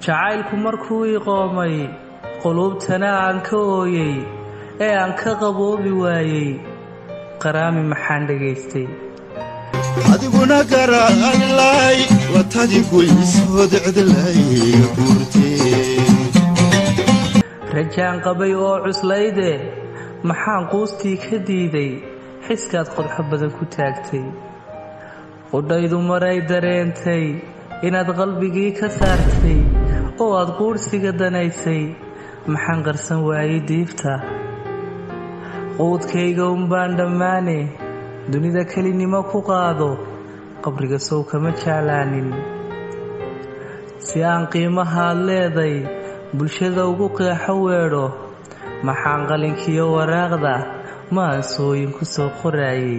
jacaylku markuu ii qoomay quluubtana aan ka ooyey ee aan ka qaboobi waayey qaraami maxaan dhegaystay adiguna garaanlay watadigu isoo decdelayga guurtee rajaan qabay oo cuslayde maxaan quustii ka diiday xiskaad qodxo badan ku taagtay qudhaydu maray dareentay inaad qalbigii ka saartay oo aad quudhsiga danaysay maxaan qarsan waayey diifta quudkayga unbaan dhammaane dunida kelinimo ku qaado qabriga sow kama jeclaanin si aan qiimahaad leeday bulshada ugu qeexo weedho maxaan qalinkiyo waraaqda maansooyin ku soo qoraayey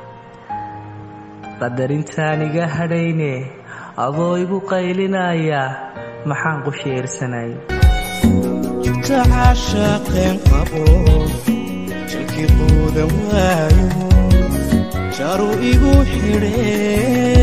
qadarintaan iga hadhayne adoo igu qaylinaya maxaan qusheersanay jibta caashaaqeen qabo jalkii quudan waayo jaru igu xidhee